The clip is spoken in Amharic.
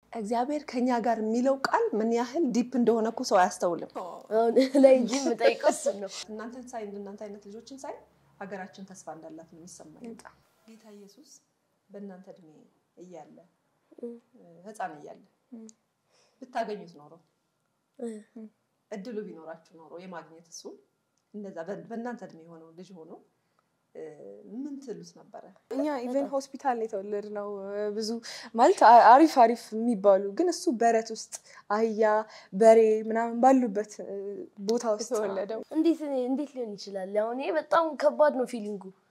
እግዚአብሔር ከኛ ጋር የሚለው ቃል ምን ያህል ዲፕ እንደሆነ እኮ ሰው አያስተውልም። አሁን ላይ እንጂ የምጠይቀው እሱን ነው። እናንተን ሳይ እንደናንተ አይነት ልጆችን ሳይ ሀገራችን ተስፋ እንዳላት ነው የሚሰማኝ። ጌታ ኢየሱስ በእናንተ እድሜ እያለ ሕፃን እያለ ብታገኙት ኖሮ እድሉ ቢኖራችሁ ኖሮ የማግኘት እሱ እንደዛ በእናንተ እድሜ የሆነው ልጅ ሆኖ ምን ትሉት ነበረ? እኛ ኢቨን ሆስፒታል ነው የተወለድነው። ብዙ ማለት አሪፍ አሪፍ የሚባሉ ግን እሱ በረት ውስጥ አህያ፣ በሬ ምናምን ባሉበት ቦታ ውስጥ ተወለደው። እንዴት እንዴት ሊሆን ይችላል? አሁን ይሄ በጣም ከባድ ነው ፊሊንጉ።